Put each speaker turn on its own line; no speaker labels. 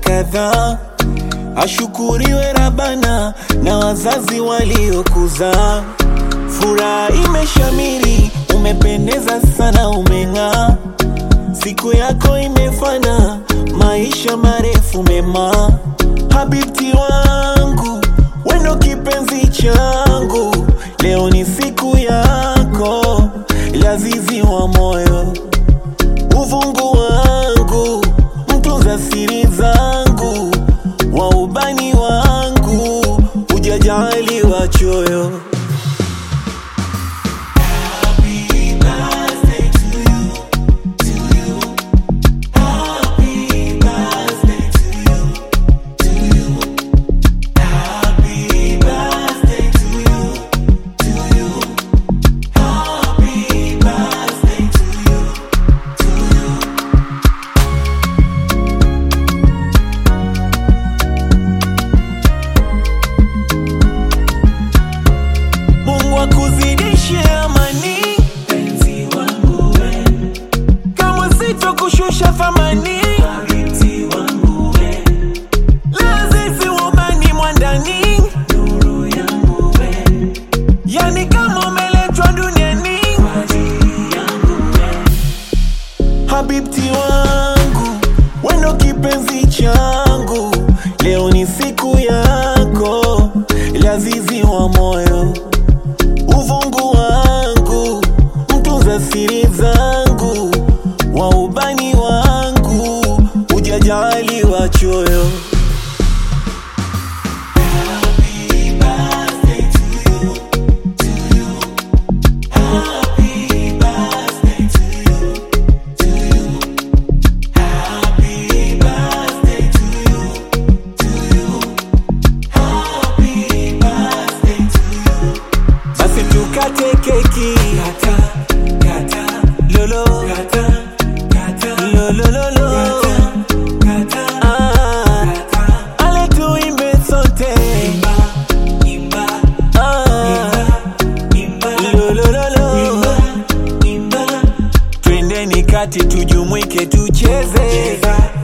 kadhaa. Ashukuriwe Rabana na wazazi waliokuzaa. Furaha imeshamiri, umependeza sana, umeng'aa. Siku yako imefana, maisha marefu mema. Habibti wangu, wendo kipenzi changu, leo ni siku yako, lazizi wa moyo, uvungu wangu, mtunza siri zangu, wa ubani wangu, hujajali wachoyo. Mungu akuzidishe amani, penzi wangu we, kama sitokushusha thamani, habibti wangu we, lazizi ubani mwandani, nuru yangu we, yani kama umeletwa duniani kwa ajili yangu we, habibti wangu, wendo kipenzi changu, leo ni siku yako, lazizi wa moyo uvungu wangu, mtunza siri zangu, wa ubani wangu, hujajali wachoyo. Basi tukate keki kata, kata, lolo kata, kata, lolo lolo kata, ah, ale tuimbe sote imba, imba, ah, imba, lolo lolo imba, twendeni kati tujumuike tucheze